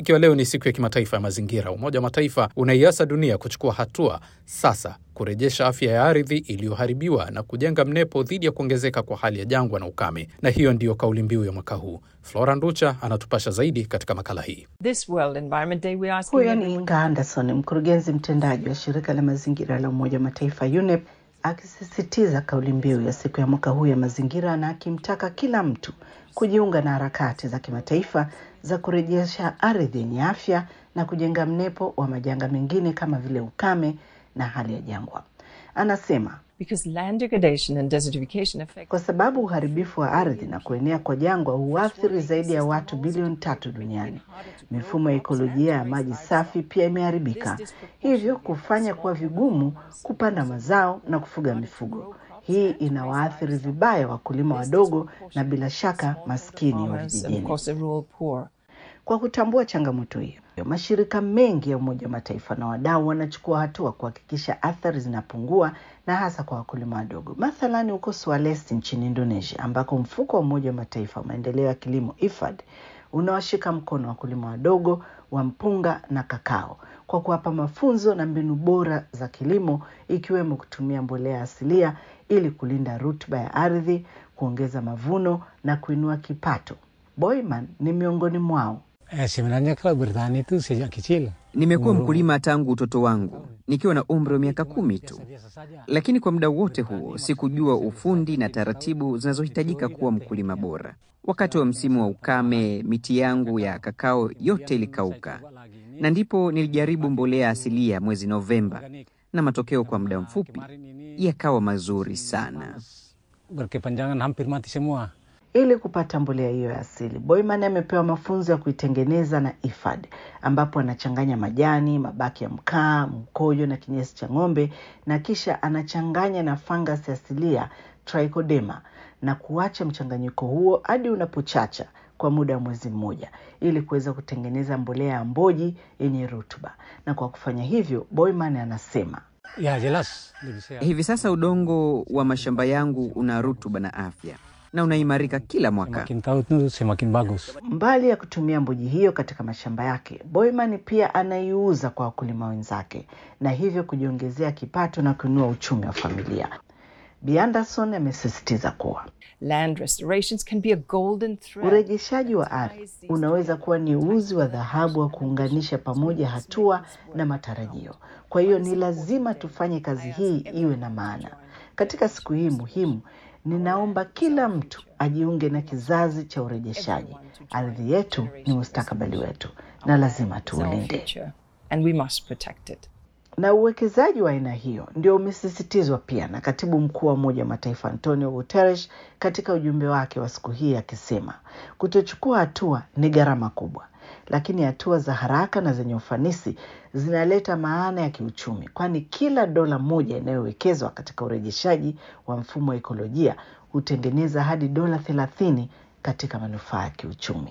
Ikiwa leo ni siku ya kimataifa ya mazingira, Umoja wa Mataifa unaiasa dunia kuchukua hatua sasa kurejesha afya ya ardhi iliyoharibiwa na kujenga mnepo dhidi ya kuongezeka kwa hali ya jangwa na ukame, na hiyo ndiyo kauli mbiu ya mwaka huu. Flora Nducha anatupasha zaidi katika makala hii. This World Environment Day, we are asking Huyo ni everyone- Inga Anderson, mkurugenzi mtendaji wa shirika la mazingira la Umoja wa Mataifa UNEP, akisisitiza kauli mbiu ya siku ya mwaka huu ya mazingira na akimtaka kila mtu kujiunga na harakati za kimataifa za kurejesha ardhi yenye afya na kujenga mnepo wa majanga mengine kama vile ukame na hali ya jangwa. Anasema because land degradation and desertification affect kwa sababu uharibifu wa ardhi na kuenea kwa jangwa huathiri zaidi ya watu bilioni tatu duniani. Mifumo ya ekolojia ya maji safi pia imeharibika, hivyo kufanya kuwa vigumu kupanda mazao na kufuga mifugo. Hii inawaathiri vibaya wakulima wadogo na bila shaka maskini wa farmers and of vijijini. course the rural poor. Kwa kutambua changamoto hiyo, mashirika mengi ya Umoja wa Mataifa na wadau wanachukua hatua kuhakikisha athari zinapungua na hasa kwa wakulima wadogo. Mathalani huko Sulawesi nchini Indonesia, ambako mfuko wa Umoja wa Mataifa wa maendeleo ya kilimo IFAD unawashika mkono wakulima wadogo wa mpunga na kakao kwa kuwapa mafunzo na mbinu bora za kilimo ikiwemo kutumia mbolea asilia ili kulinda rutuba ya ardhi, kuongeza mavuno na kuinua kipato. Boyman ni miongoni mwao. Eh, sebenarnya kalau bertani itu sejak kecil. Nimekuwa mkulima tangu utoto wangu nikiwa na umri wa miaka kumi tu, lakini kwa muda wote huo sikujua ufundi na taratibu zinazohitajika kuwa mkulima bora. Wakati wa msimu wa ukame, miti yangu ya kakao yote ilikauka, na ndipo nilijaribu mbolea asilia mwezi Novemba, na matokeo kwa muda mfupi yakawa mazuri sana. Berkepanjangan hampir mati semua. Ili kupata mbolea hiyo ya asili, Boyman amepewa mafunzo ya kuitengeneza na IFAD, ambapo anachanganya majani, mabaki ya mkaa, mkojo na kinyesi cha ng'ombe, na kisha anachanganya na fangasi asilia Trichodema na kuacha mchanganyiko huo hadi unapochacha kwa muda wa mwezi mmoja ili kuweza kutengeneza mbolea ya mboji yenye rutuba. Na kwa kufanya hivyo, Boyman anasema Ya jelas lebih sehat. Hivi sasa udongo wa mashamba yangu una rutuba na afya na unaimarika kila mwaka. Semakin tahu itu semakin bagus. Mbali ya kutumia mboji hiyo katika mashamba yake, Boyman pia anaiuza kwa wakulima wenzake na hivyo kujiongezea kipato na kuinua uchumi wa familia. Bi Anderson amesisitiza kuwa Land restorations can be a golden thread. urejeshaji wa ardhi unaweza kuwa ni uzi wa dhahabu wa kuunganisha pamoja hatua na matarajio. Kwa hiyo ni lazima tufanye kazi hii iwe na maana. Katika siku hii muhimu, ninaomba kila mtu ajiunge na kizazi cha urejeshaji. Ardhi yetu ni mustakabali wetu na lazima It's our tuulinde. future, and we must protect it. Na uwekezaji wa aina hiyo ndio umesisitizwa pia na katibu mkuu wa Umoja wa Mataifa Antonio Guterres katika ujumbe wake wa siku hii akisema, kutochukua hatua ni gharama kubwa, lakini hatua za haraka na zenye ufanisi zinaleta maana ya kiuchumi, kwani kila dola moja inayowekezwa katika urejeshaji wa mfumo wa ekolojia hutengeneza hadi dola thelathini katika manufaa ya kiuchumi.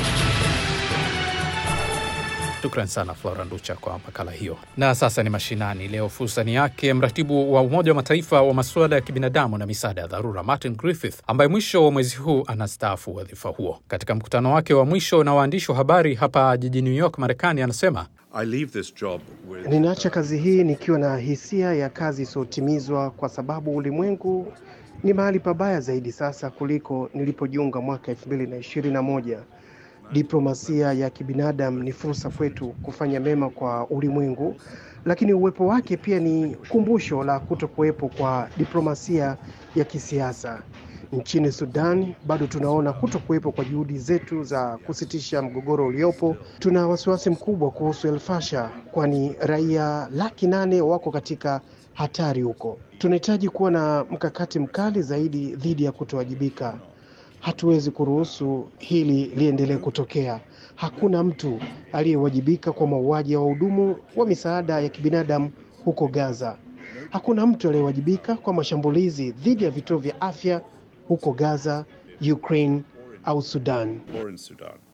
Shukran sana Flora Nducha kwa makala hiyo. Na sasa ni mashinani. Leo fursa ni yake mratibu wa Umoja wa Mataifa wa masuala ya kibinadamu na misaada ya dharura Martin Griffith, ambaye mwisho wa mwezi huu anastaafu wadhifa huo. Katika mkutano wake wa mwisho na waandishi wa habari hapa jijini New York, Marekani, anasema I leave this job with Ninaacha kazi hii nikiwa na hisia ya kazi isiyotimizwa kwa sababu ulimwengu ni mahali pabaya zaidi sasa kuliko nilipojiunga mwaka 2021. Diplomasia ya kibinadamu ni fursa kwetu kufanya mema kwa ulimwengu, lakini uwepo wake pia ni kumbusho la kutokuwepo kwa diplomasia ya kisiasa. Nchini Sudan bado tunaona kutokuwepo kwa juhudi zetu za kusitisha mgogoro uliopo. Tuna wasiwasi mkubwa kuhusu El Fasher, kwani raia laki nane wako katika hatari huko. Tunahitaji kuwa na mkakati mkali zaidi dhidi ya kutowajibika. Hatuwezi kuruhusu hili liendelee kutokea. Hakuna mtu aliyewajibika kwa mauaji ya wahudumu wa misaada ya kibinadamu huko Gaza. Hakuna mtu aliyewajibika kwa mashambulizi dhidi ya vituo vya afya huko Gaza, Ukraine au Sudan. or in Sudan.